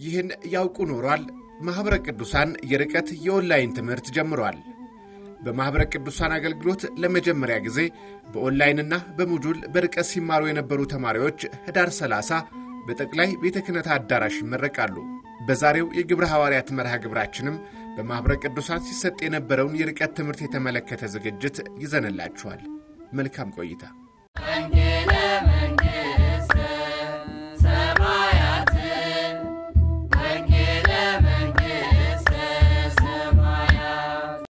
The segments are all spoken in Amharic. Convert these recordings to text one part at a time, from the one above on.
ይህን ያውቁ ኖሯል። ማኅበረ ቅዱሳን የርቀት የኦንላይን ትምህርት ጀምሯል። በማኅበረ ቅዱሳን አገልግሎት ለመጀመሪያ ጊዜ በኦንላይንና በሞጁል በርቀት ሲማሩ የነበሩ ተማሪዎች ህዳር 30 በጠቅላይ ቤተ ክህነት አዳራሽ ይመረቃሉ። በዛሬው የግብረ ሐዋርያት መርሃ ግብራችንም በማኅበረ ቅዱሳን ሲሰጥ የነበረውን የርቀት ትምህርት የተመለከተ ዝግጅት ይዘንላችኋል። መልካም ቆይታ። መንግለ መንግሥተ ሰማያት መንግለ መንግሥተ ሰማያት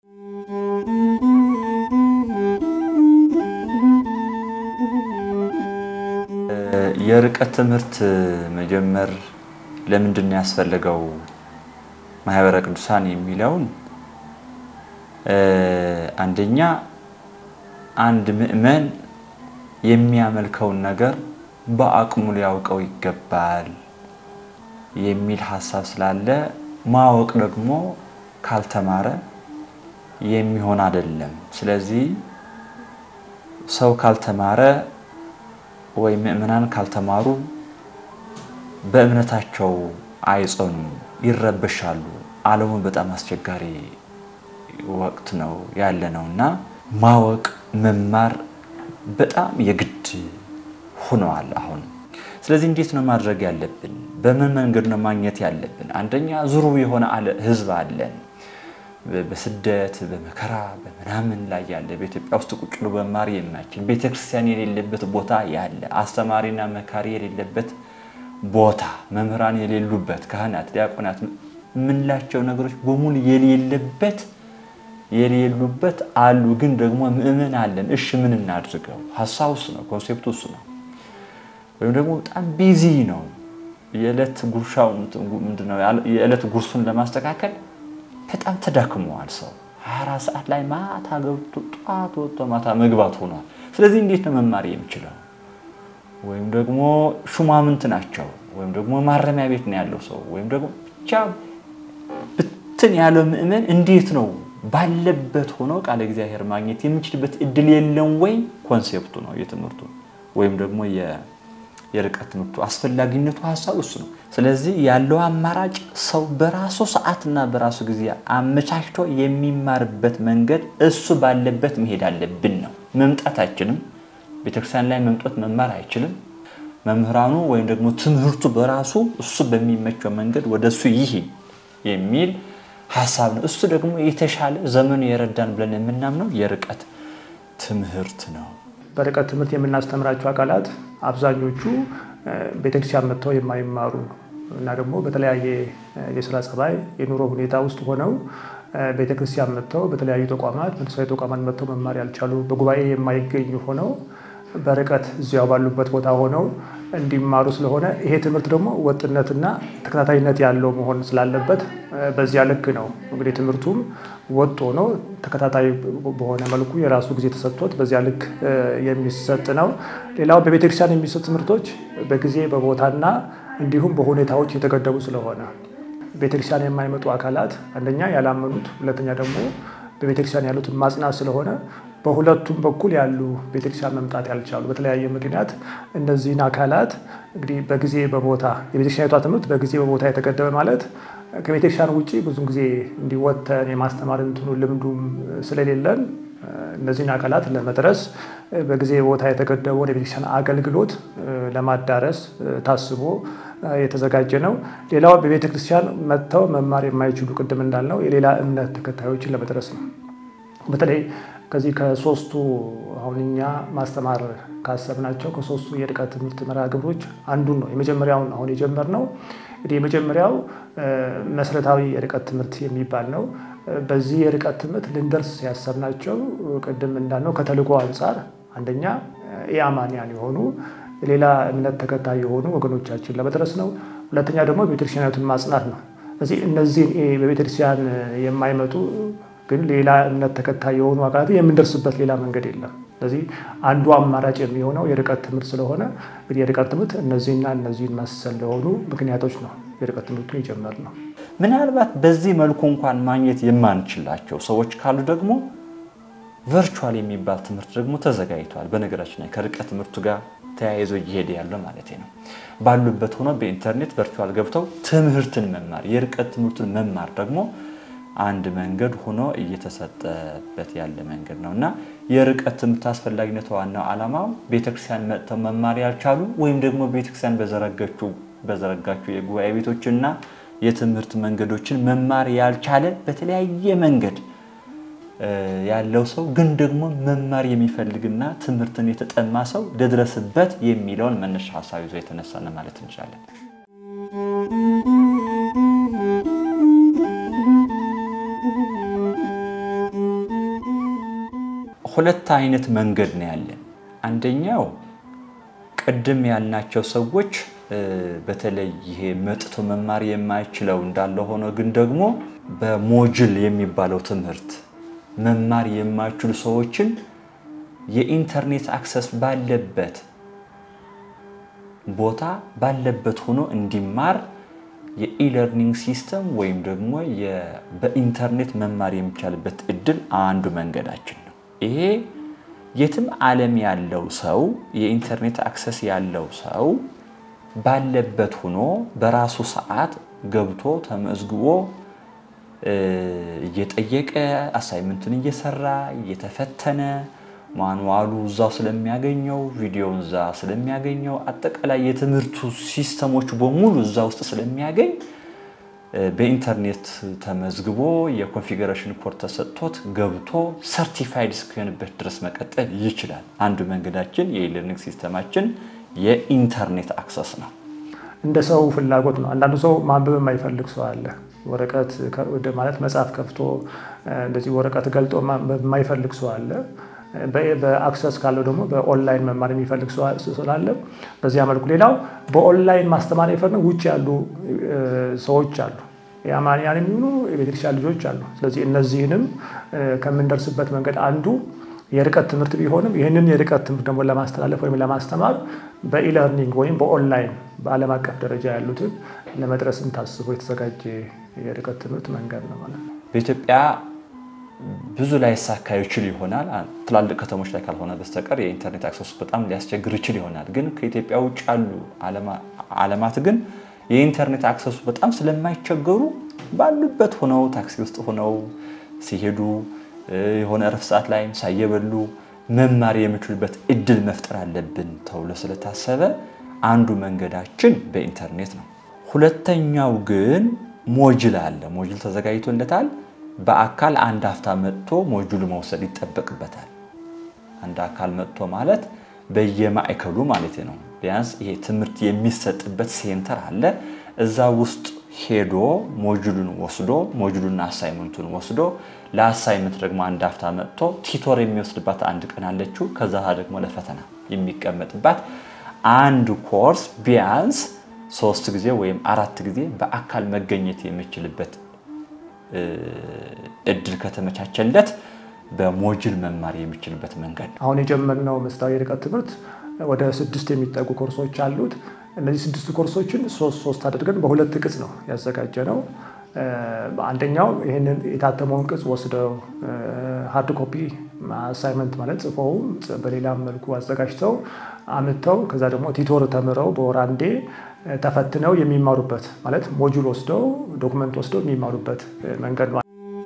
የርቀት ትምህርት መጀመር ለምንድን ነው ያስፈለገው ማኅበረ ቅዱሳን የሚለውን አንደኛ አንድ ምእመን የሚያመልከውን ነገር በአቅሙ ሊያውቀው ይገባል የሚል ሀሳብ ስላለ ማወቅ ደግሞ ካልተማረ የሚሆን አይደለም። ስለዚህ ሰው ካልተማረ ወይ ምእመናን ካልተማሩ በእምነታቸው አይጸኑም፣ ይረበሻሉ። ዓለሙ በጣም አስቸጋሪ ወቅት ነው ያለ ነው እና ማወቅ መማር በጣም የግድ ሆነዋል አሁን። ስለዚህ እንዴት ነው ማድረግ ያለብን? በምን መንገድ ነው ማግኘት ያለብን? አንደኛ ዙሩ የሆነ ህዝብ አለን በስደት በመከራ በምናምን ላይ ያለ በኢትዮጵያ ውስጥ ቁጭ ብሎ መማር የማይችል ቤተክርስቲያን የሌለበት ቦታ ያለ አስተማሪና መካሪ የሌለበት ቦታ መምህራን የሌሉበት ካህናት፣ ዲያቆናት የምንላቸው ነገሮች በሙሉ የሌለበት የሌሉበት አሉ። ግን ደግሞ ምእመን አለን። እሺ ምን እናድርገው? ሀሳብ እሱ ነው፣ ኮንሴፕቱ እሱ ነው። ወይም ደግሞ በጣም ቢዚ ነው። የዕለት ጉርሻው ምንድነው? የዕለት ጉርሱን ለማስተካከል በጣም ተዳክመዋል። ሰው 24 ሰዓት ላይ ማታ ገብቶ ጠዋት ወጥቶ ማታ መግባት ሆኗል። ስለዚህ እንዴት ነው መማር የሚችለው? ወይም ደግሞ ሹማምንት ናቸው፣ ወይም ደግሞ ማረሚያ ቤት ነው ያለው ሰው፣ ወይም ደግሞ ብቻ ብትን ያለው ምእመን እንዴት ነው ባለበት ሆኖ ቃለ እግዚአብሔር ማግኘት የሚችልበት እድል የለም ወይ? ኮንሴፕቱ ነው የትምህርቱ ወይም ደግሞ የርቀት ትምህርቱ አስፈላጊነቱ ሀሳብ እሱ ነው። ስለዚህ ያለው አማራጭ ሰው በራሱ ሰዓትና በራሱ ጊዜ አመቻችቶ የሚማርበት መንገድ እሱ ባለበት መሄድ አለብን ነው። መምጣት አይችልም። ቤተክርስቲያን ላይ መምጣት መማር አይችልም። መምህራኑ ወይም ደግሞ ትምህርቱ በራሱ እሱ በሚመቸው መንገድ ወደ እሱ ይሂድ የሚል ሀሳብ ነው። እሱ ደግሞ የተሻለ ዘመኑ የረዳን ብለን የምናምነው የርቀት ትምህርት ነው። በርቀት ትምህርት የምናስተምራቸው አካላት አብዛኞቹ ቤተክርስቲያን መጥተው የማይማሩ እና ደግሞ በተለያየ የስራ ጸባይ የኑሮ ሁኔታ ውስጥ ሆነው ቤተክርስቲያን መጥተው በተለያዩ ተቋማት መንፈሳዊ ተቋማት መጥተው መማር ያልቻሉ በጉባኤ የማይገኙ ሆነው በርቀት እዚያው ባሉበት ቦታ ሆነው እንዲማሩ ስለሆነ ይሄ ትምህርት ደግሞ ወጥነትና ተከታታይነት ያለው መሆን ስላለበት በዚያ ልክ ነው እንግዲህ ትምህርቱም ወጥ ሆኖ ተከታታይ በሆነ መልኩ የራሱ ጊዜ ተሰጥቶት በዚያ ልክ የሚሰጥ ነው። ሌላው በቤተክርስቲያን የሚሰጡ ትምህርቶች በጊዜ በቦታና እንዲሁም በሁኔታዎች የተገደቡ ስለሆነ ቤተክርስቲያን የማይመጡ አካላት አንደኛ ያላመኑት፣ ሁለተኛ ደግሞ በቤተክርስቲያን ያሉትን ማጽናት ስለሆነ በሁለቱም በኩል ያሉ ቤተክርስቲያን መምጣት ያልቻሉ በተለያየ ምክንያት እነዚህን አካላት እንግዲህ በጊዜ በቦታ የቤተክርስቲያኒቷ ትምህርት በጊዜ በቦታ የተገደበ ማለት ከቤተክርስቲያን ውጭ ብዙን ጊዜ እንዲወተን የማስተማር እንትኑ ልምዱም ስለሌለን እነዚህን አካላት ለመድረስ በጊዜ ቦታ የተገደበውን የቤተክርስቲያን አገልግሎት ለማዳረስ ታስቦ የተዘጋጀ ነው። ሌላው በቤተክርስቲያን መጥተው መማር የማይችሉ ቅድም እንዳልነው የሌላ እምነት ተከታዮችን ለመድረስ ነው። በተለይ ከዚህ ከሶስቱ አሁን እኛ ማስተማር ካሰብናቸው ከሶስቱ የርቀት ትምህርት መርሃ ግብሮች አንዱን ነው የመጀመሪያውን አሁን የጀመርነው። እንግዲህ የመጀመሪያው መሰረታዊ የርቀት ትምህርት የሚባል ነው። በዚህ የርቀት ትምህርት ልንደርስ ያሰብናቸው ቅድም እንዳልነው ከተልዕኮ አንጻር አንደኛ ኢአማንያን የሆኑ ሌላ እምነት ተከታይ የሆኑ ወገኖቻችን ለመድረስ ነው። ሁለተኛ ደግሞ ቤተክርስቲያናቱን ማጽናት ነው። ስለዚህ እነዚህን በቤተክርስቲያን የማይመጡ ግን ሌላ እምነት ተከታይ የሆኑ አካላት የምንደርስበት ሌላ መንገድ የለም። ስለዚህ አንዱ አማራጭ የሚሆነው የርቀት ትምህርት ስለሆነ እንግዲህ የርቀት ትምህርት እነዚህና እነዚህን መሰል ለሆኑ ምክንያቶች ነው የርቀት ትምህርቱን የጀመርነው። ምናልባት በዚህ መልኩ እንኳን ማግኘት የማንችላቸው ሰዎች ካሉ ደግሞ ቨርቹዋል የሚባል ትምህርት ደግሞ ተዘጋጅቷል። በነገራችን ላይ ከርቀት ትምህርቱ ጋር ተያይዞ እየሄደ ያለው ማለት ነው። ባሉበት ሆኖ በኢንተርኔት ቨርቹዋል ገብተው ትምህርትን መማር የርቀት ትምህርቱን መማር ደግሞ አንድ መንገድ ሆኖ እየተሰጠበት ያለ መንገድ ነው እና የርቀት ትምህርት አስፈላጊነቱ ዋናው ዓላማው ቤተክርስቲያን መጥተው መማር ያልቻሉ ወይም ደግሞ ቤተክርስቲያን በዘረጋችው የጉባኤ ቤቶችና የትምህርት መንገዶችን መማር ያልቻለ በተለያየ መንገድ ያለው ሰው ግን ደግሞ መማር የሚፈልግና ትምህርትን የተጠማ ሰው ልድረስበት የሚለውን መነሻ ሀሳብ ይዞ የተነሳ ነው ማለት እንችላለን። ሁለት አይነት መንገድ ነው ያለን። አንደኛው ቅድም ያልናቸው ሰዎች በተለይ ይሄ መጥቶ መማር የማይችለው እንዳለ ሆኖ ግን ደግሞ በሞጅል የሚባለው ትምህርት መማር የማይችሉ ሰዎችን የኢንተርኔት አክሰስ ባለበት ቦታ ባለበት ሆኖ እንዲማር የኢለርኒንግ ሲስተም ወይም ደግሞ በኢንተርኔት መማር የሚቻልበት እድል አንዱ መንገዳችን ነው። ይሄ የትም ዓለም ያለው ሰው የኢንተርኔት አክሰስ ያለው ሰው ባለበት ሆኖ በራሱ ሰዓት ገብቶ ተመዝግቦ እየጠየቀ አሳይመንቱን እየሰራ እየተፈተነ ማንዋሉ እዛው ስለሚያገኘው ቪዲዮውን እዛ ስለሚያገኘው አጠቃላይ የትምህርቱ ሲስተሞች በሙሉ እዛ ውስጥ ስለሚያገኝ በኢንተርኔት ተመዝግቦ የኮንፊገሬሽን ኮድ ተሰጥቶት ገብቶ ሰርቲፋይድ እስኪሆንበት ድረስ መቀጠል ይችላል። አንዱ መንገዳችን የኢለርኒንግ ሲስተማችን የኢንተርኔት አክሰስ ነው። እንደ ሰው ፍላጎት ነው። አንዳንዱ ሰው ማንበብ የማይፈልግ ሰው አለ። ወረቀት ማለት መጽሐፍ ከፍቶ እንደዚህ ወረቀት ገልጦ የማይፈልግ ሰው አለ። በአክሰስ ካለው ደግሞ በኦንላይን መማር የሚፈልግ ሰው ስላለ በዚያ መልኩ ሌላው በኦንላይን ማስተማር የፈለጉ ውጭ ያሉ ሰዎች አሉ። የአማንያን የሚሆኑ የቤተክርስቲያን ልጆች አሉ። ስለዚህ እነዚህንም ከምንደርስበት መንገድ አንዱ የርቀት ትምህርት ቢሆንም ይህንን የርቀት ትምህርት ደግሞ ለማስተላለፍ ወይም ለማስተማር በኢለርኒንግ ወይም በኦንላይን በዓለም አቀፍ ደረጃ ያሉትን ለመድረስም ታስቦ የተዘጋጀ የርቀት ትምህርት መንገድ ነው ማለት ነው። በኢትዮጵያ ብዙ ላይሳካ ይችል ይሆናል። ትላልቅ ከተሞች ላይ ካልሆነ በስተቀር የኢንተርኔት አክሰሱ በጣም ሊያስቸግር ይችል ይሆናል። ግን ከኢትዮጵያ ውጭ ያሉ ዓለማት ግን የኢንተርኔት አክሰሱ በጣም ስለማይቸገሩ ባሉበት ሆነው ታክሲ ውስጥ ሆነው ሲሄዱ የሆነ እረፍት ሰዓት ላይም ሳየበሉ መማር የሚችሉበት እድል መፍጠር አለብን ተብሎ ስለታሰበ አንዱ መንገዳችን በኢንተርኔት ነው። ሁለተኛው ግን ሞጅል አለ። ሞጅል ተዘጋጅቶለታል። በአካል አንድ አፍታ መጥቶ ሞጁሉ መውሰድ ይጠበቅበታል። አንድ አካል መጥቶ ማለት በየማዕከሉ ማለት ነው። ቢያንስ ይሄ ትምህርት የሚሰጥበት ሴንተር አለ። እዛ ውስጥ ሄዶ ሞጁሉን ወስዶ ሞጁሉና አሳይመንቱን ወስዶ ለአሳይመንት ደግሞ አንድ አፍታ መጥቶ ቲቶር የሚወስድባት አንድ ቀን አለችው። ከዛ ደግሞ ለፈተና የሚቀመጥባት አንድ ኮርስ ቢያንስ ሶስት ጊዜ ወይም አራት ጊዜ በአካል መገኘት የሚችልበት እድል ከተመቻቸለት በሞጅል መማር የሚችልበት መንገድ ነው። አሁን የጀመርነው ምስታዊ የርቀት ትምህርት ወደ ስድስት የሚጠጉ ኮርሶች አሉት። እነዚህ ስድስት ኮርሶችን ሶስት ሶስት አድርገን በሁለት ቅጽ ነው ያዘጋጀ ነው። አንደኛው ይህንን የታተመውን ቅጽ ወስደው ሃርድ ኮፒ አሳይመንት ማለት ጽፈውም በሌላም መልኩ አዘጋጅተው አምጥተው ከዛ ደግሞ ቲቶር ተምረው በወር አንዴ ተፈትነው የሚማሩበት ማለት ሞጁል ወስደው ዶክመንት ወስደው የሚማሩበት መንገድ ነው።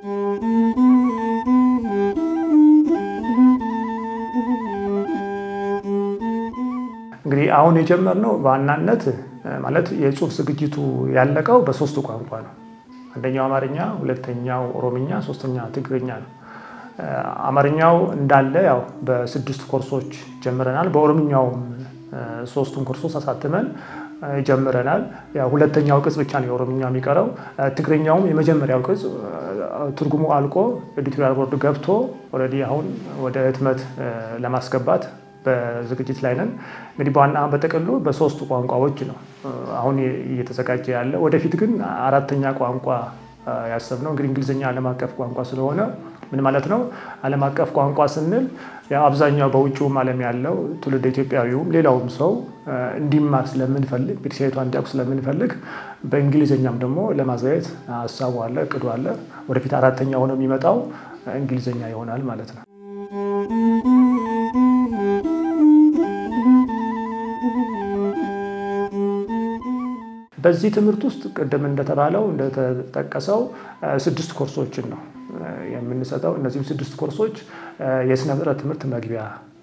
እንግዲህ አሁን የጀመርነው በዋናነት ማለት የጽሁፍ ዝግጅቱ ያለቀው በሶስቱ ቋንቋ ነው። አንደኛው አማርኛ፣ ሁለተኛው ኦሮምኛ፣ ሶስተኛ ትግርኛ ነው። አማርኛው እንዳለ ያው በስድስት ኮርሶች ጀምረናል። በኦሮምኛውም ሶስቱን ኮርሶች አሳትመን ጀምረናል። ያው ሁለተኛው ቅጽ ብቻ ነው የኦሮምኛ የሚቀረው። ትግርኛውም የመጀመሪያው ቅጽ ትርጉሙ አልቆ ኤዲቶሪያል ቦርድ ገብቶ ኦልሬዲ አሁን ወደ ህትመት ለማስገባት በዝግጅት ላይ ነን። እንግዲህ በዋና በጥቅሉ በሶስቱ ቋንቋዎች ነው አሁን እየተዘጋጀ ያለ። ወደፊት ግን አራተኛ ቋንቋ ያሰብነው እንግዲህ እንግሊዝኛ ዓለም አቀፍ ቋንቋ ስለሆነ ምን ማለት ነው? ዓለም አቀፍ ቋንቋ ስንል አብዛኛው በውጭውም ዓለም ያለው ትውልድ ኢትዮጵያዊውም ሌላውም ሰው እንዲማር ስለምንፈልግ ቤተሰቤቷ እንዲያውቅ ስለምንፈልግ በእንግሊዝኛም ደግሞ ለማዘጋጀት ሀሳቡ አለ፣ እቅዱ አለ። ወደፊት አራተኛ ሆኖ የሚመጣው እንግሊዝኛ ይሆናል ማለት ነው። በዚህ ትምህርት ውስጥ ቅድም እንደተባለው እንደተጠቀሰው ስድስት ኮርሶችን ነው የምንሰጠው። እነዚህም ስድስት ኮርሶች የስነ ፍጥረት ትምህርት መግቢያ፣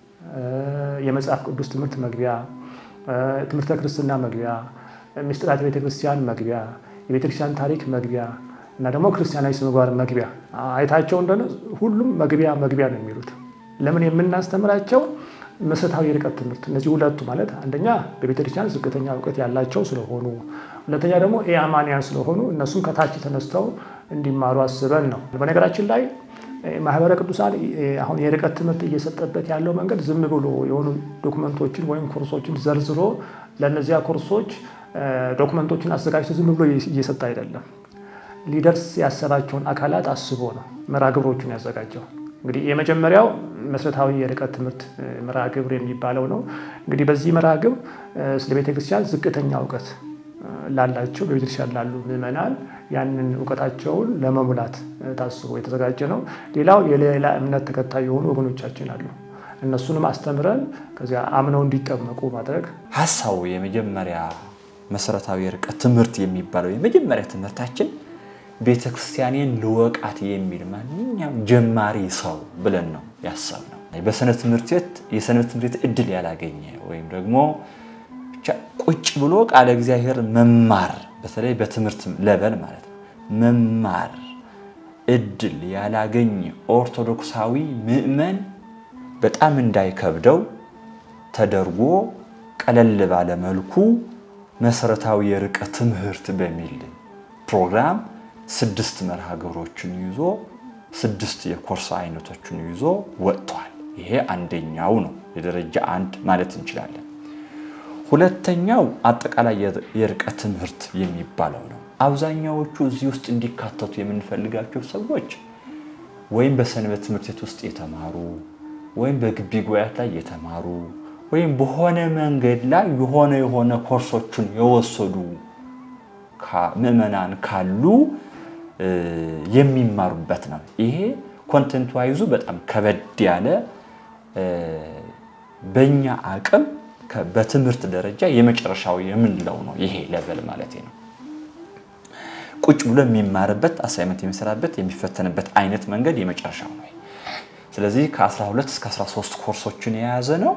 የመጽሐፍ ቅዱስ ትምህርት መግቢያ፣ ትምህርተ ክርስትና መግቢያ፣ ምስጢራተ ቤተክርስቲያን መግቢያ፣ የቤተክርስቲያን ታሪክ መግቢያ እና ደግሞ ክርስቲያናዊ ስነ ምግባር መግቢያ አይታቸው እንደሆነ ሁሉም መግቢያ መግቢያ ነው የሚሉት። ለምን የምናስተምራቸው መሰረታዊ የርቀት ትምህርት እነዚህ ሁለቱ ማለት አንደኛ በቤተክርስቲያን ዝቅተኛ እውቀት ያላቸው ስለሆኑ፣ ሁለተኛ ደግሞ የአማንያን ስለሆኑ እነሱም ከታች ተነስተው እንዲማሩ አስበን ነው። በነገራችን ላይ ማህበረ ቅዱሳን አሁን የርቀት ትምህርት እየሰጠበት ያለው መንገድ ዝም ብሎ የሆኑ ዶክመንቶችን ወይም ኮርሶችን ዘርዝሮ ለእነዚያ ኮርሶች ዶክመንቶችን አዘጋጅቶ ዝም ብሎ እየሰጠ አይደለም። ሊደርስ ያሰባቸውን አካላት አስቦ ነው መርሃ ግብሮቹን ያዘጋጀው። እንግዲህ የመጀመሪያው መሰረታዊ የርቀት ትምህርት መርሃ ግብር የሚባለው ነው። እንግዲህ በዚህ መርሃ ግብር ስለ ቤተክርስቲያን ዝቅተኛ እውቀት ላላቸው በቤተክርስቲያን ላሉ ምዕመናን ያንን እውቀታቸውን ለመሙላት ታስቦ የተዘጋጀ ነው። ሌላው የሌላ እምነት ተከታይ የሆኑ ወገኖቻችን አሉ። እነሱንም አስተምረን ከዚያ አምነው እንዲጠመቁ ማድረግ ሀሳቡ የመጀመሪያ መሰረታዊ የርቀት ትምህርት የሚባለው የመጀመሪያ ትምህርታችን ቤተ ክርስቲያኔን ልወቃት የሚል ማንኛውም ጀማሪ ሰው ብለን ነው ያሰብነው። በሰንበት ትምህርት ቤት የሰንበት ትምህርት ቤት እድል ያላገኘ ወይም ደግሞ ብቻ ቁጭ ብሎ ቃለ እግዚአብሔር መማር በተለይ በትምህርት ለበል ማለት ነው መማር እድል ያላገኘ ኦርቶዶክሳዊ ምዕመን በጣም እንዳይከብደው ተደርጎ ቀለል ባለ መልኩ መሰረታዊ የርቀት ትምህርት በሚል ፕሮግራም ስድስት መርሃ ግብሮችን ይዞ ስድስት የኮርስ አይነቶችን ይዞ ወጥቷል። ይሄ አንደኛው ነው፣ የደረጃ አንድ ማለት እንችላለን። ሁለተኛው አጠቃላይ የርቀት ትምህርት የሚባለው ነው። አብዛኛዎቹ እዚህ ውስጥ እንዲካተቱ የምንፈልጋቸው ሰዎች ወይም በሰንበት ትምህርት ቤት ውስጥ የተማሩ ወይም በግቢ ጉባኤያት ላይ የተማሩ ወይም በሆነ መንገድ ላይ የሆነ የሆነ ኮርሶችን የወሰዱ ምዕመናን ካሉ የሚማሩበት ነው። ይሄ ኮንተንት ዋይዙ በጣም ከበድ ያለ በእኛ አቅም በትምህርት ደረጃ የመጨረሻው የምንለው ነው። ይሄ ሌቨል ማለት ነው። ቁጭ ብሎ የሚማርበት አሳይመንት የሚሰራበት የሚፈተንበት አይነት መንገድ የመጨረሻው ነው። ስለዚህ ከ12 እስከ 13 ኮርሶችን የያዘ ነው።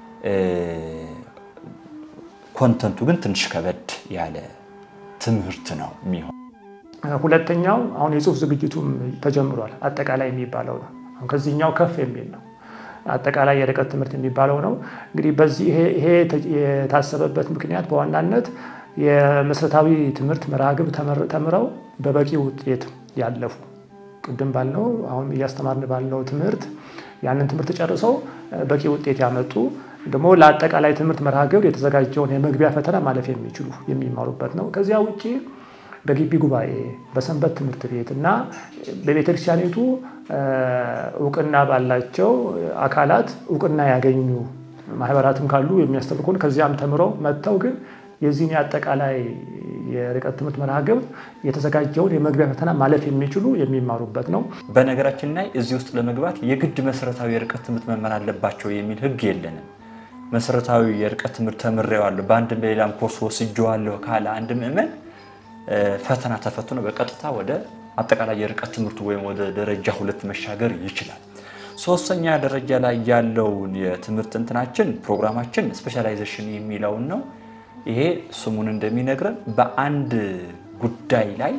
ኮንተንቱ ግን ትንሽ ከበድ ያለ ትምህርት ነው የሚሆን። ሁለተኛው አሁን የጽሁፍ ዝግጅቱም ተጀምሯል። አጠቃላይ የሚባለው ነው። አሁን ከዚህኛው ከፍ የሚል ነው። አጠቃላይ የርቀት ትምህርት የሚባለው ነው። እንግዲህ በዚህ ይሄ የታሰበበት ምክንያት በዋናነት የመሰረታዊ ትምህርት መርሃ ግብር ተምረው በበቂ ውጤት ያለፉ ቅድም ባልነው አሁን እያስተማርን ባልነው ትምህርት ያንን ትምህርት ጨርሰው በቂ ውጤት ያመጡ ደግሞ ለአጠቃላይ ትምህርት መርሃ ግብር የተዘጋጀውን የመግቢያ ፈተና ማለፍ የሚችሉ የሚማሩበት ነው። ከዚያ ውጭ በግቢ ጉባኤ፣ በሰንበት ትምህርት ቤት እና በቤተክርስቲያኒቱ እውቅና ባላቸው አካላት እውቅና ያገኙ ማህበራትም ካሉ የሚያስተምሩ ከሆነ ከዚያም ተምረው መጥተው ግን የዚህን የአጠቃላይ የርቀት ትምህርት መርሃ ግብር የተዘጋጀውን የመግቢያ ፈተና ማለፍ የሚችሉ የሚማሩበት ነው። በነገራችን ላይ እዚህ ውስጥ ለመግባት የግድ መሰረታዊ የርቀት ትምህርት መማር አለባቸው የሚል ሕግ የለንም። መሰረታዊ የርቀት ትምህርት ተምሬዋለሁ በአንድም በሌላም ኮርስ ወስጄዋለሁ ካለ አንድ ምዕመን ፈተና ተፈትኖ በቀጥታ ወደ አጠቃላይ የርቀት ትምህርቱ ወይም ወደ ደረጃ ሁለት መሻገር ይችላል። ሶስተኛ ደረጃ ላይ ያለውን የትምህርት እንትናችን ፕሮግራማችን ስፔሻላይዜሽን የሚለውን ነው። ይሄ ስሙን እንደሚነግረን በአንድ ጉዳይ ላይ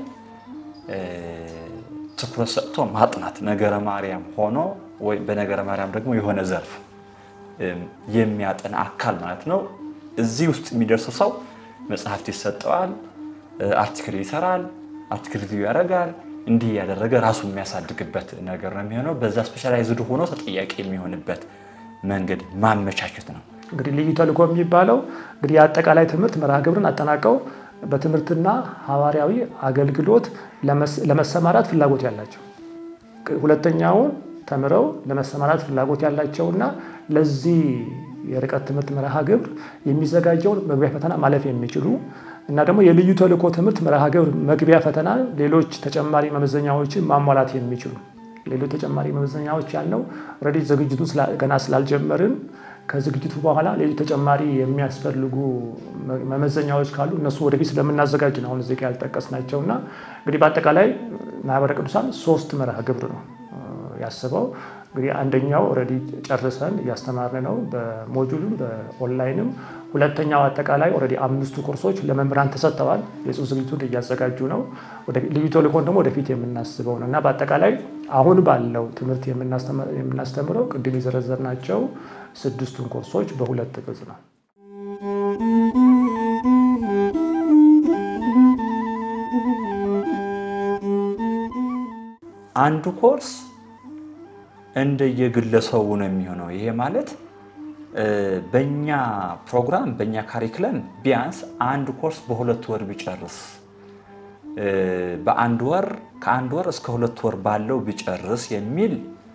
ትኩረት ሰጥቶ ማጥናት ነገረ ማርያም ሆኖ ወይ በነገረ ማርያም ደግሞ የሆነ ዘርፍ የሚያጠና አካል ማለት ነው። እዚህ ውስጥ የሚደርሰው ሰው መጽሐፍት ይሰጠዋል፣ አርቲክል ይሰራል፣ አርቲክል ሪቪው ያደርጋል። እንዲህ እያደረገ ራሱ የሚያሳድግበት ነገር ነው የሚሆነው። በዛ ስፔሻላይዝድ ሆኖ ተጠያቂ የሚሆንበት መንገድ ማመቻቸት ነው። እንግዲህ ልዩ ተልእኮ የሚባለው እንግዲህ የአጠቃላይ ትምህርት መርሃ ግብርን አጠናቀው በትምህርትና ሐዋርያዊ አገልግሎት ለመሰማራት ፍላጎት ያላቸው ሁለተኛውን ተምረው ለመሰማራት ፍላጎት ያላቸውና ለዚህ የርቀት ትምህርት መርሃ ግብር የሚዘጋጀውን መግቢያ ፈተና ማለፍ የሚችሉ እና ደግሞ የልዩ ተልእኮ ትምህርት መርሃ ግብር መግቢያ ፈተና ሌሎች ተጨማሪ መመዘኛዎችን ማሟላት የሚችሉ ሌሎች ተጨማሪ መመዘኛዎች ያልነው ኦልሬዲ ዝግጅቱ ገና ስላልጀመርን ከዝግጅቱ በኋላ ሌሎች ተጨማሪ የሚያስፈልጉ መመዘኛዎች ካሉ እነሱ ወደፊት ስለምናዘጋጅ ነው አሁን እዚህ ጋ ያልጠቀስናቸው እና እንግዲህ በአጠቃላይ ማህበረ ቅዱሳን ሶስት መርሃ ግብር ነው ያስበው። እንግዲህ አንደኛው ኦልሬዲ ጨርሰን እያስተማርን ነው በሞጁልም በኦንላይንም። ሁለተኛው አጠቃላይ ኦልሬዲ አምስቱ ኮርሶች ለመምህራን ተሰጥተዋል። የጽሁፍ ዝግጅቱን እያዘጋጁ ነው። ልዩ ተልእኮን ደግሞ ወደፊት የምናስበው ነው እና በአጠቃላይ አሁን ባለው ትምህርት የምናስተምረው ቅድም የዘረዘርናቸው ስድስቱን ኮርሶች በሁለት ቅጽ ነው። አንዱ ኮርስ እንደየግለሰቡ ነው የሚሆነው። ይሄ ማለት በእኛ ፕሮግራም በእኛ ካሪክለም ቢያንስ አንድ ኮርስ በሁለት ወር ቢጨርስ በአንድ ወር ከአንድ ወር እስከ ሁለት ወር ባለው ቢጨርስ የሚል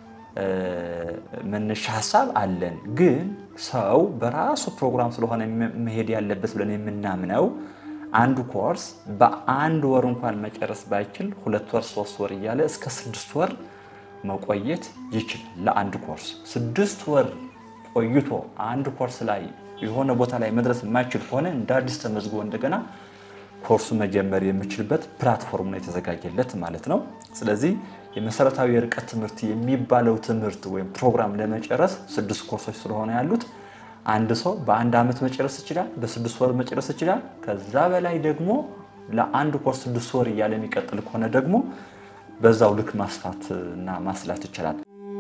መነሻ ሀሳብ አለን። ግን ሰው በራሱ ፕሮግራም ስለሆነ መሄድ ያለበት ብለን የምናምነው አንዱ ኮርስ በአንድ ወር እንኳን መጨረስ ባይችል ሁለት ወር ሶስት ወር እያለ እስከ ስድስት ወር መቆየት ይችላል። ለአንድ ኮርስ ስድስት ወር ቆይቶ አንድ ኮርስ ላይ የሆነ ቦታ ላይ መድረስ የማይችል ከሆነ እንደ አዲስ ተመዝግቦ እንደገና ኮርሱ መጀመር የሚችልበት ፕላትፎርም ነው የተዘጋጀለት ማለት ነው። ስለዚህ የመሰረታዊ የርቀት ትምህርት የሚባለው ትምህርት ወይም ፕሮግራም ለመጨረስ ስድስት ኮርሶች ስለሆነ ያሉት አንድ ሰው በአንድ ዓመት መጨረስ ይችላል፣ በስድስት ወር መጨረስ ይችላል። ከዛ በላይ ደግሞ ለአንድ ኮርስ ስድስት ወር እያለ የሚቀጥል ከሆነ ደግሞ በዛው ልክ ማስፋት እና ማስላት ይችላል።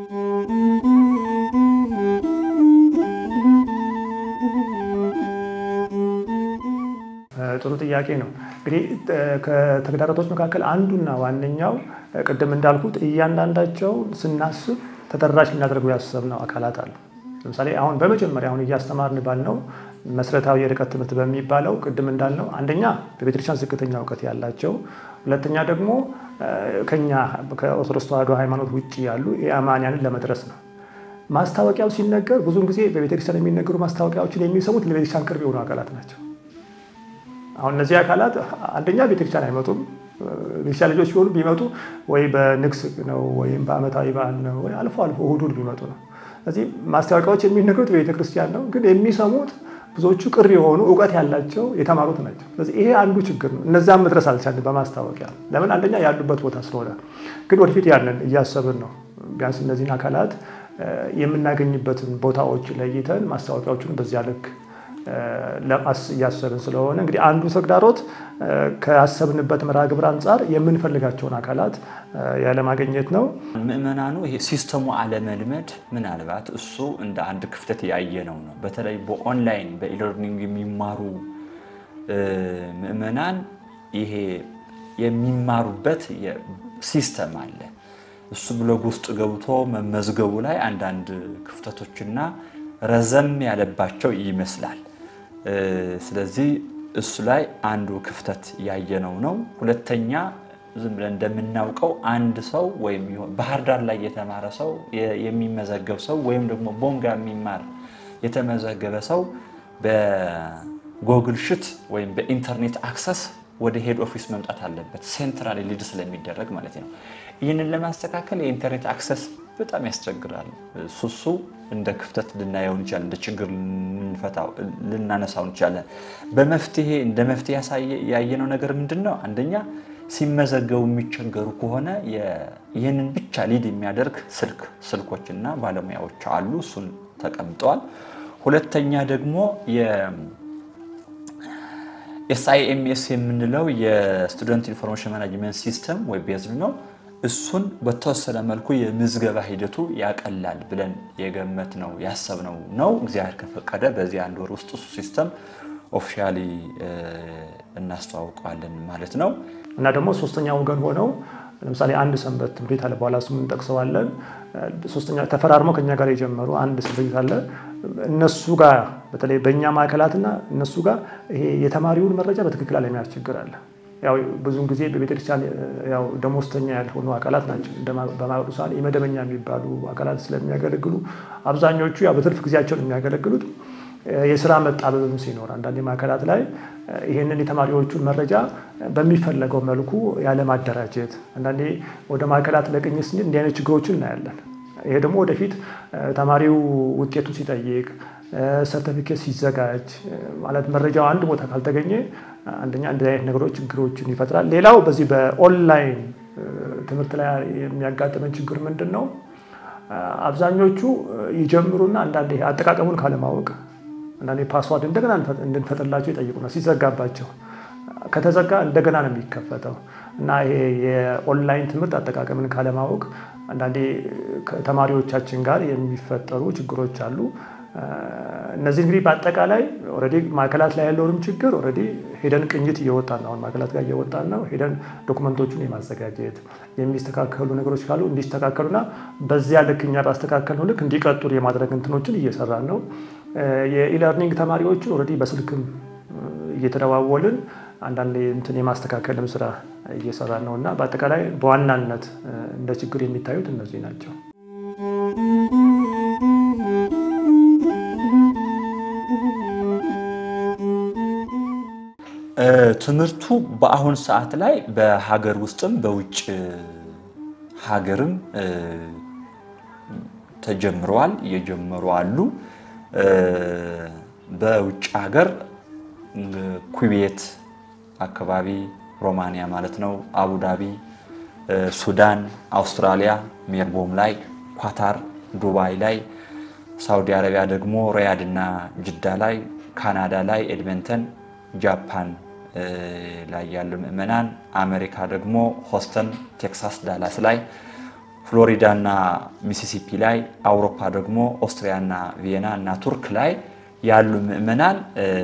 ጥሩ ጥያቄ ነው። እንግዲህ ከተግዳሮቶች መካከል አንዱና ዋነኛው ቅድም እንዳልኩት እያንዳንዳቸው ስናስብ ተደራሽ ልናደርገው ያሰብነው አካላት አሉ። ለምሳሌ አሁን በመጀመሪያ አሁን እያስተማርን ባልነው መሰረታዊ የርቀት ትምህርት በሚባለው ቅድም እንዳልነው አንደኛ በቤተክርስቲያን ዝቅተኛ እውቀት ያላቸው፣ ሁለተኛ ደግሞ ከኛ ከኦርቶዶክስ ተዋሕዶ ሃይማኖት ውጭ ያሉ የአማንያንን ለመድረስ ነው። ማስታወቂያው ሲነገር ብዙውን ጊዜ በቤተክርስቲያን የሚነገሩ ማስታወቂያዎችን የሚሰሙት ለቤተክርስቲያን ቅርብ የሆኑ አካላት ናቸው። አሁን እነዚህ አካላት አንደኛ ቤተክርስቲያን አይመጡም። ቤተክርስቲያን ልጆች ሲሆኑ ቢመጡ ወይ በንግስ ነው ወይም በዓመታዊ በዓል ነው ወይ አልፎ አልፎ እሑድ እሑድ ቢመጡ ነው። ስለዚህ ማስታወቂያዎች የሚነገሩት በቤተክርስቲያን ነው፣ ግን የሚሰሙት ብዙዎቹ ቅርብ የሆኑ እውቀት ያላቸው የተማሩት ናቸው። ስለዚህ ይሄ አንዱ ችግር ነው። እነዛም መድረስ አልቻልን በማስታወቂያ ለምን? አንደኛ ያሉበት ቦታ ስለሆነ፣ ግን ወደፊት ያንን እያሰብን ነው። ቢያንስ እነዚህን አካላት የምናገኝበትን ቦታዎች ለይተን ማስታወቂያዎቹን በዚያ ልክ ለማስ እያሰብን ስለሆነ እንግዲህ አንዱ ተግዳሮት ከያሰብንበት መርሃ ግብር አንጻር የምንፈልጋቸውን አካላት ያለማግኘት ነው። ምእመናኑ ይሄ ሲስተሙ አለመልመድ ምናልባት እሱ እንደ አንድ ክፍተት ያየነው ነው። በተለይ በኦንላይን በኢለርኒንግ የሚማሩ ምእመናን ይሄ የሚማሩበት ሲስተም አለ። እሱ ብሎግ ውስጥ ገብቶ መመዝገቡ ላይ አንዳንድ ክፍተቶችና ረዘም ያለባቸው ይመስላል። ስለዚህ እሱ ላይ አንዱ ክፍተት ያየነው ነው። ሁለተኛ ዝም ብለን እንደምናውቀው አንድ ሰው ወይም ባህር ዳር ላይ የተማረ ሰው የሚመዘገብ ሰው ወይም ደግሞ ቦንጋ የሚማር የተመዘገበ ሰው በጎግል ሽት ወይም በኢንተርኔት አክሰስ ወደ ሄድ ኦፊስ መምጣት አለበት፣ ሴንትራል ሊድ ስለሚደረግ ማለት ነው። ይህንን ለማስተካከል የኢንተርኔት አክሰስ በጣም ያስቸግራል። ሱሱ እንደ ክፍተት ልናየው እንችላለን፣ እንደ ችግር ልናነሳው እንችላለን። በመፍትሄ እንደ መፍትሄ ያየነው ነገር ምንድን ነው? አንደኛ ሲመዘገቡ የሚቸገሩ ከሆነ ይህንን ብቻ ሊድ የሚያደርግ ስልክ ስልኮችና ባለሙያዎች አሉ፣ እሱን ተቀምጠዋል። ሁለተኛ ደግሞ ኤስአይኤምኤስ የምንለው የስቱደንት ኢንፎርሜሽን ማናጅመንት ሲስተም ወይ ቤዝድ ነው። እሱን በተወሰነ መልኩ የምዝገባ ሂደቱ ያቀላል ብለን የገመት ነው ያሰብነው ነው። እግዚአብሔር ከፈቀደ በዚህ አንድ ወር ውስጥ እሱ ሲስተም ኦፊሻሊ እናስተዋውቀዋለን ማለት ነው። እና ደግሞ ሶስተኛ ወገን ሆነው ለምሳሌ አንድ ሰንበት ትምህርት ቤት አለ፣ በኋላ ስሙን እንጠቅሰዋለን። ሶስተኛ ተፈራርመው ከኛ ጋር የጀመሩ አንድ ትምህርት ቤት አለ። እነሱ ጋር በተለይ በእኛ ማዕከላትና እነሱ ጋር ይሄ የተማሪውን መረጃ በትክክል አለመያዝ ችግር አለ። ያው ብዙውን ጊዜ በቤተክርስቲያን ያው ደሞዝተኛ ያልሆኑ አካላት ናቸው። በማቅዱሳን የመደበኛ የሚባሉ አካላት ስለሚያገለግሉ አብዛኞቹ ያው በትርፍ ጊዜያቸውን የሚያገለግሉት የስራ መጣበብም ሲኖር አንዳንድ ማዕከላት ላይ ይህንን የተማሪዎቹን መረጃ በሚፈለገው መልኩ ያለማደራጀት፣ አንዳንዴ ወደ ማዕከላት ለቅኝት ስንል እንዲህ አይነት ችግሮችን እናያለን። ይሄ ደግሞ ወደፊት ተማሪው ውጤቱ ሲጠይቅ ሰርተፊኬት ሲዘጋጅ ማለት መረጃው አንድ ቦታ ካልተገኘ አንደኛ እንደዚህ አይነት ነገሮች ችግሮችን ይፈጥራል። ሌላው በዚህ በኦንላይን ትምህርት ላይ የሚያጋጥመን ችግር ምንድን ነው? አብዛኞቹ ይጀምሩና አንዳንዴ አጠቃቀሙን ካለማወቅ አንዳንዴ ፓስዋርድ እንደገና እንድንፈጥርላቸው ይጠይቁናል። ሲዘጋባቸው ከተዘጋ እንደገና ነው የሚከፈተው እና ይሄ የኦንላይን ትምህርት አጠቃቀምን ካለማወቅ አንዳንዴ ከተማሪዎቻችን ጋር የሚፈጠሩ ችግሮች አሉ። እነዚህ እንግዲህ በአጠቃላይ ኦልሬዲ ማዕከላት ላይ ያለውንም ችግር ኦልሬዲ ሄደን ቅኝት እየወጣን ነው። አሁን ማዕከላት ጋር እየወጣን ነው። ሄደን ዶክመንቶቹን የማዘጋጀት የሚስተካከሉ ነገሮች ካሉ እንዲስተካከሉና በዚያ ልክ እኛ ባስተካከልነው ልክ እንዲቀጥሉ የማድረግ እንትኖችን እየሰራን ነው። የኢለርኒንግ ተማሪዎችን ኦልሬዲ በስልክም እየተደዋወልን አንዳንድ እንትን የማስተካከልም ስራ እየሰራን ነው እና በአጠቃላይ በዋናነት እንደ ችግር የሚታዩት እነዚህ ናቸው። ትምህርቱ በአሁን ሰዓት ላይ በሀገር ውስጥም በውጭ ሀገርም ተጀምረዋል፣ እየጀመሩ አሉ። በውጭ ሀገር ኩዌት አካባቢ ሮማንያ ማለት ነው፣ አቡዳቢ፣ ሱዳን፣ አውስትራሊያ ሜልቦም ላይ፣ ኳታር፣ ዱባይ ላይ፣ ሳውዲ አረቢያ ደግሞ ሪያድ እና ጅዳ ላይ፣ ካናዳ ላይ ኤድመንተን፣ ጃፓን ላይ ያሉ ምዕመናን፣ አሜሪካ ደግሞ ሆስተን፣ ቴክሳስ፣ ዳላስ ላይ፣ ፍሎሪዳ እና ሚሲሲፒ ላይ፣ አውሮፓ ደግሞ ኦስትሪያ እና ቪየና እና ቱርክ ላይ ያሉ ምዕመናን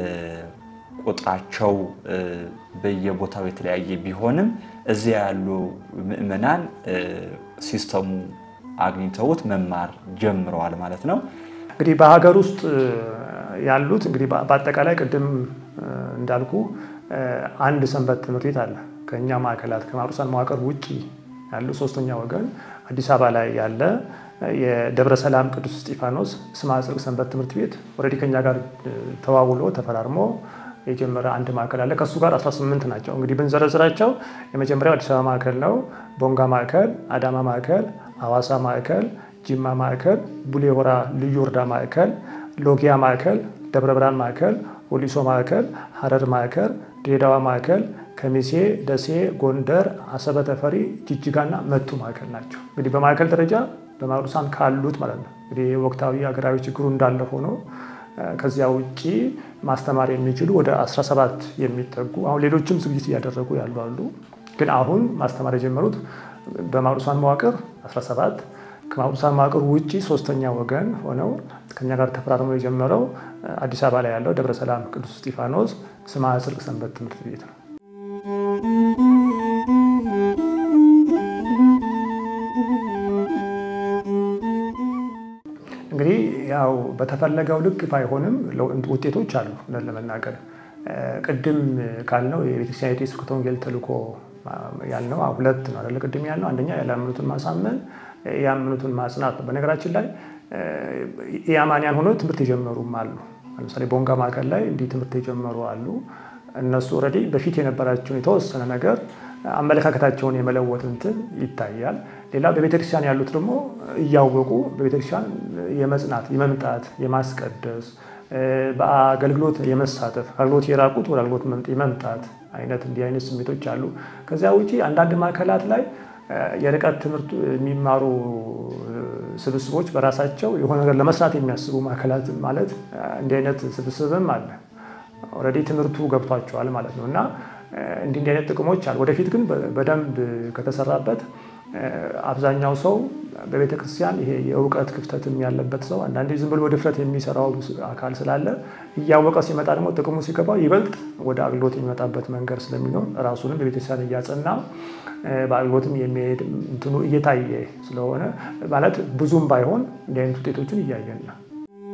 ቁጥራቸው በየቦታው የተለያየ ቢሆንም እዚያ ያሉ ምዕመናን ሲስተሙ አግኝተውት መማር ጀምረዋል ማለት ነው። እንግዲህ በሀገር ውስጥ ያሉት እንግዲህ በአጠቃላይ ቅድም እንዳልኩ አንድ ሰንበት ትምህርት ቤት አለ። ከእኛ ማዕከላት ከማሩሳን መዋቅር ውጭ ያሉ ሶስተኛ ወገን አዲስ አበባ ላይ ያለ የደብረ ሰላም ቅዱስ እስጢፋኖስ ስምዐ ጽድቅ ሰንበት ትምህርት ቤት ኦልሬዲ ከኛ ጋር ተዋውሎ ተፈራርሞ የጀመረ አንድ ማዕከል አለ። ከእሱ ጋር 18 ናቸው። እንግዲህ ብንዘረዝራቸው የመጀመሪያው አዲስ አበባ ማዕከል ነው። ቦንጋ ማዕከል፣ አዳማ ማዕከል፣ ሐዋሳ ማዕከል፣ ጅማ ማዕከል፣ ቡሌ ሆራ ልዩ ወረዳ ማዕከል፣ ሎጊያ ማዕከል፣ ደብረ ብርሃን ማዕከል፣ ወሊሶ ማዕከል፣ ሀረር ማዕከል፣ ድሬዳዋ ማዕከል፣ ከሚሴ፣ ደሴ፣ ጎንደር፣ አሰበ ተፈሪ፣ ጅጅጋና መቱ ማዕከል ናቸው። እንግዲህ በማዕከል ደረጃ በማሩሳን ካሉት ማለት ነው። እንግዲህ ወቅታዊ ሀገራዊ ችግሩ እንዳለ ሆኖ ከዚያ ውጭ ማስተማር የሚችሉ ወደ 17 የሚጠጉ አሁን ሌሎችም ዝግጅት እያደረጉ ያሉ አሉ። ግን አሁን ማስተማር የጀመሩት በማሩሳን መዋቅር 17 ከማሩሳን መዋቅር ውጭ ሶስተኛ ወገን ሆነው ከኛ ጋር ተፈራርመው የጀመረው አዲስ አበባ ላይ ያለው ደብረ ሰላም ቅዱስ እስጢፋኖስ ስምዐ ጽድቅ ሰንበት ትምህርት ቤት ነው። እንግዲህ ያው በተፈለገው ልክ ባይሆንም ውጤቶች አሉ። እውነት ለመናገር ቅድም ካልነው የቤተክርስቲያን የስብከተ ወንጌል ተልእኮ ያልነው ሁለት ነው አይደለ? ቅድም ያልነው አንደኛ ያላመኑትን ማሳመን፣ ያመኑትን ማጽናት ነው። በነገራችን ላይ የአማንያን ሆነው ትምህርት የጀመሩም አሉ። ለምሳሌ ቦንጋ ማዕከል ላይ እንዲህ ትምህርት የጀመሩ አሉ። እነሱ ኦልሬዲ በፊት የነበራቸውን የተወሰነ ነገር አመለካከታቸውን የመለወጥ እንትን ይታያል። ሌላ በቤተክርስቲያን ያሉት ደግሞ እያወቁ በቤተክርስቲያን የመጽናት የመምጣት የማስቀደስ በአገልግሎት የመሳተፍ አገልግሎት የራቁት ወደ አገልግሎት የመምጣት አይነት እንዲህ አይነት ስሜቶች አሉ። ከዚያ ውጪ አንዳንድ ማዕከላት ላይ የርቀት ትምህርት የሚማሩ ስብስቦች በራሳቸው የሆነ ነገር ለመስራት የሚያስቡ ማዕከላት ማለት እንዲህ አይነት ስብስብም አለ። ኦልሬዲ ትምህርቱ ገብቷቸዋል ማለት ነው እና እንዲህ እንዲህ አይነት ጥቅሞች አሉ። ወደፊት ግን በደንብ ከተሰራበት አብዛኛው ሰው በቤተ ክርስቲያን ይሄ የእውቀት ክፍተትም ያለበት ሰው አንዳንዴ ዝም ብሎ ድፍረት የሚሰራው አካል ስላለ እያወቀ ሲመጣ ደግሞ ጥቅሙ ሲገባው ይበልጥ ወደ አገልግሎት የሚመጣበት መንገድ ስለሚኖር ራሱንም በቤተክርስቲያን እያጸና በአገልግሎትም የሚሄድ እንትኑ እየታየ ስለሆነ ማለት ብዙም ባይሆን እንዲህ አይነት ውጤቶችን እያየን ነው።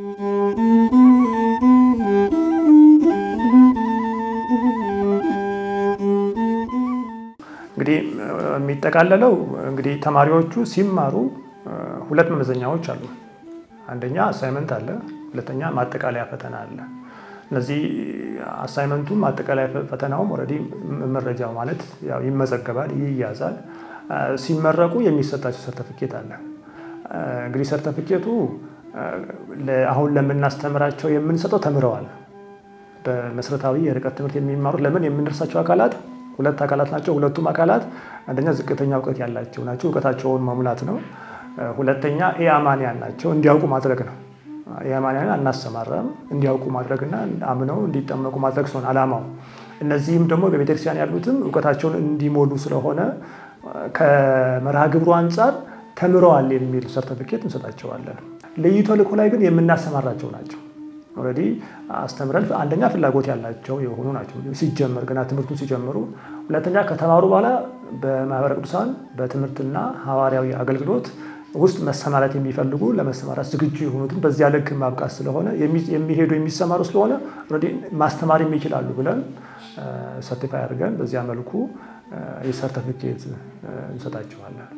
እንግዲህ የሚጠቃለለው እንግዲህ ተማሪዎቹ ሲማሩ ሁለት መመዘኛዎች አሉ። አንደኛ አሳይመንት አለ፣ ሁለተኛ ማጠቃለያ ፈተና አለ። እነዚህ አሳይመንቱም ማጠቃለያ ፈተናውም ኦልሬዲ መረጃው ማለት ያው ይመዘገባል፣ ይያዛል። ሲመረቁ የሚሰጣቸው ሰርተፊኬት አለ። እንግዲህ ሰርተፊኬቱ አሁን ለምናስተምራቸው የምንሰጠው ተምረዋል። በመሰረታዊ የርቀት ትምህርት የሚማሩት ለምን የምንደርሳቸው አካላት ሁለት አካላት ናቸው። ሁለቱም አካላት አንደኛ ዝቅተኛ እውቀት ያላቸው ናቸው፣ እውቀታቸውን መሙላት ነው። ሁለተኛ ኢአማንያን ናቸው፣ እንዲያውቁ ማድረግ ነው። ኢአማንያን አናሰማራም፣ እንዲያውቁ ማድረግና አምነው እንዲጠመቁ ማድረግ ሲሆን አላማው። እነዚህም ደግሞ በቤተክርስቲያን ያሉትም እውቀታቸውን እንዲሞሉ ስለሆነ ከመርሃ ግብሩ አንጻር ተምረዋል የሚል ሰርተፊኬት እንሰጣቸዋለን። ልዩ ተልእኮ ላይ ግን የምናሰማራቸው ናቸው። ኦልሬዲ አስተምረን አንደኛ ፍላጎት ያላቸው የሆኑ ናቸው ሲጀመር ገና ትምህርቱን ሲጀምሩ፣ ሁለተኛ ከተማሩ በኋላ በማህበረ ቅዱሳን በትምህርትና ሐዋርያዊ አገልግሎት ውስጥ መሰማራት የሚፈልጉ ለመሰማራት ዝግጁ የሆኑትን በዚያ ልክ ማብቃት ስለሆነ የሚሄዱ የሚሰማሩ ስለሆነ ኦልሬዲ ማስተማር የሚችላሉ ብለን ሰርቲፋይ አድርገን በዚያ መልኩ የሰርተፊኬት እንሰጣቸዋለን።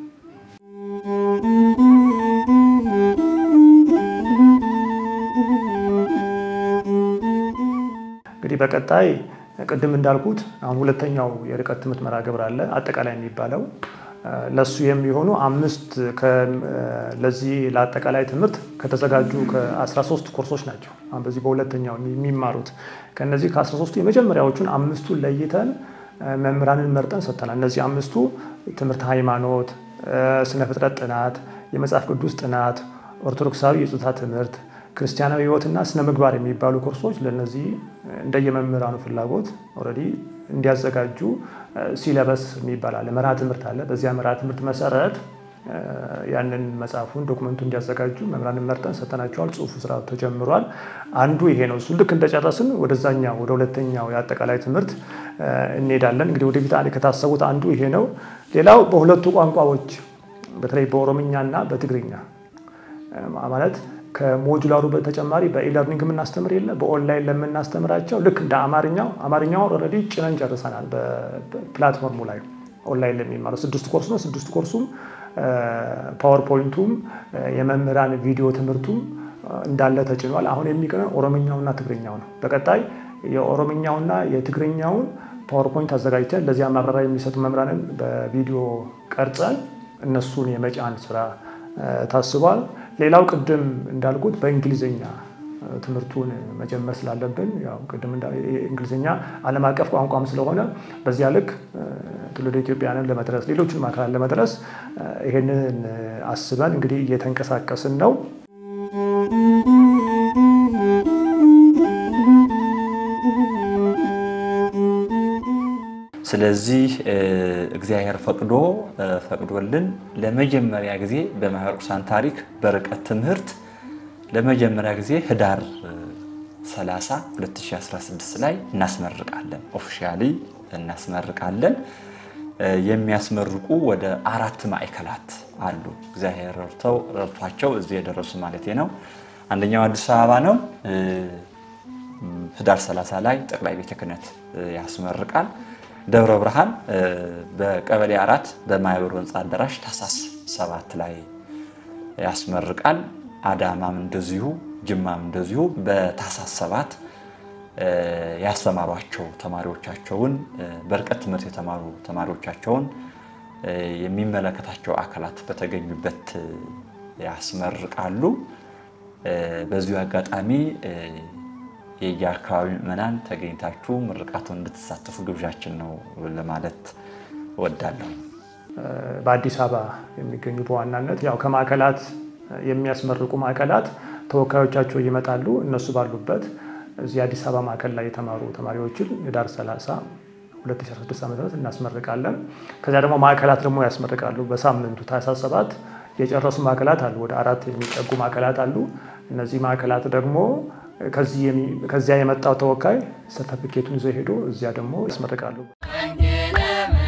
እንግዲህ በቀጣይ ቅድም እንዳልኩት አሁን ሁለተኛው የርቀት ትምህርት መርሃ ግብር አለ አጠቃላይ የሚባለው ለሱ የሚሆኑ አምስት ለዚህ ለአጠቃላይ ትምህርት ከተዘጋጁ ከ13 ኮርሶች ናቸው። አሁን በዚህ በሁለተኛው የሚማሩት ከነዚህ ከ13ቱ የመጀመሪያዎቹን አምስቱን ለይተን መምህራንን መርጠን ሰጥተናል። እነዚህ አምስቱ ትምህርት ሃይማኖት፣ ስነ ፍጥረት ጥናት፣ የመጽሐፍ ቅዱስ ጥናት፣ ኦርቶዶክሳዊ የጾታ ትምህርት ክርስቲያናዊ ሕይወትና ስነ ምግባር የሚባሉ ኮርሶች ለነዚህ እንደየመምህራኑ ፍላጎት ኦልሬዲ እንዲያዘጋጁ ሲለበስ የሚባል አለ፣ መርሃ ትምህርት አለ። በዚያ መርሃ ትምህርት መሰረት ያንን መጽሐፉን ዶክመንቱ እንዲያዘጋጁ መምህራንን መርጠን ሰጥተናቸዋል። ጽሁፉ ስራ ተጀምሯል። አንዱ ይሄ ነው። እሱ ልክ እንደጨረስን ወደዛኛው ወደ ሁለተኛው የአጠቃላይ ትምህርት እንሄዳለን። እንግዲህ ወደፊት ከታሰቡት አንዱ ይሄ ነው። ሌላው በሁለቱ ቋንቋዎች በተለይ በኦሮምኛና በትግርኛ ማለት ከሞጁላሩ በተጨማሪ በኢለርኒንግ የምናስተምር የለ በኦንላይን ለምናስተምራቸው ልክ እንደ አማርኛው አማርኛውን ኦልሬዲ ጭነን ጨርሰናል። በፕላትፎርሙ ላይ ኦንላይን ለሚማረው ስድስት ኮርስ ነው። ስድስት ኮርሱም ፓወርፖይንቱም የመምህራን ቪዲዮ ትምህርቱም እንዳለ ተጭኗል። አሁን የሚቀረን ኦሮምኛውና ትግርኛው ነው። በቀጣይ የኦሮምኛውና የትግርኛውን ፓወርፖይንት አዘጋጅተን ለዚያ ማብራሪያ የሚሰጡ መምህራንን በቪዲዮ ቀርጸን እነሱን የመጫን ስራ ታስቧል። ሌላው ቅድም እንዳልኩት በእንግሊዝኛ ትምህርቱን መጀመር ስላለብን ያው ቅድም እንግሊዝኛ ዓለም አቀፍ ቋንቋም ስለሆነ በዚያ ልክ ትውልደ ኢትዮጵያንን ለመድረስ ሌሎችንም አካላት ለመድረስ ይህንን አስበን እንግዲህ እየተንቀሳቀስን ነው። ስለዚህ እግዚአብሔር ፈቅዶ ፈቅዶልን ለመጀመሪያ ጊዜ በማህበረ ቅዱሳን ታሪክ በርቀት ትምህርት ለመጀመሪያ ጊዜ ህዳር 30 2016 ላይ እናስመርቃለን። ኦፊሻሊ እናስመርቃለን። የሚያስመርቁ ወደ አራት ማዕከላት አሉ። እግዚአብሔር ረድተው ረድቷቸው እዚህ የደረሱ ማለት ነው። አንደኛው አዲስ አበባ ነው። ህዳር 30 ላይ ጠቅላይ ቤተ ክህነት ያስመርቃል። ደብረ ብርሃን በቀበሌ አራት በማህበሩ ህንፃ አዳራሽ ታኅሳስ ሰባት ላይ ያስመርቃል። አዳማም እንደዚሁ፣ ጅማም እንደዚሁ በታኅሳስ ሰባት ያስተማሯቸው ተማሪዎቻቸውን በርቀት ትምህርት የተማሩ ተማሪዎቻቸውን የሚመለከታቸው አካላት በተገኙበት ያስመርቃሉ። በዚሁ አጋጣሚ የየአካባቢ ምዕመናን ተገኝታችሁ ምርቃቱን እንድትሳተፉ ግብዣችን ነው ለማለት እወዳለሁ። በአዲስ አበባ የሚገኙ በዋናነት ያው ከማዕከላት የሚያስመርቁ ማዕከላት ተወካዮቻቸው ይመጣሉ። እነሱ ባሉበት እዚህ አዲስ አበባ ማዕከል ላይ የተማሩ ተማሪዎችን ህዳር 30 2016 ዓ ም እናስመርቃለን። ከዚያ ደግሞ ማዕከላት ደግሞ ያስመርቃሉ። በሳምንቱ ታኅሳስ ሰባት የጨረሱ ማዕከላት አሉ። ወደ አራት የሚጠጉ ማዕከላት አሉ። እነዚህ ማዕከላት ደግሞ ከዚያ የመጣው ተወካይ ሰርተፊኬቱን ይዞ ሄዶ እዚያ ደግሞ ያስመርቃሉ። ወንጌለ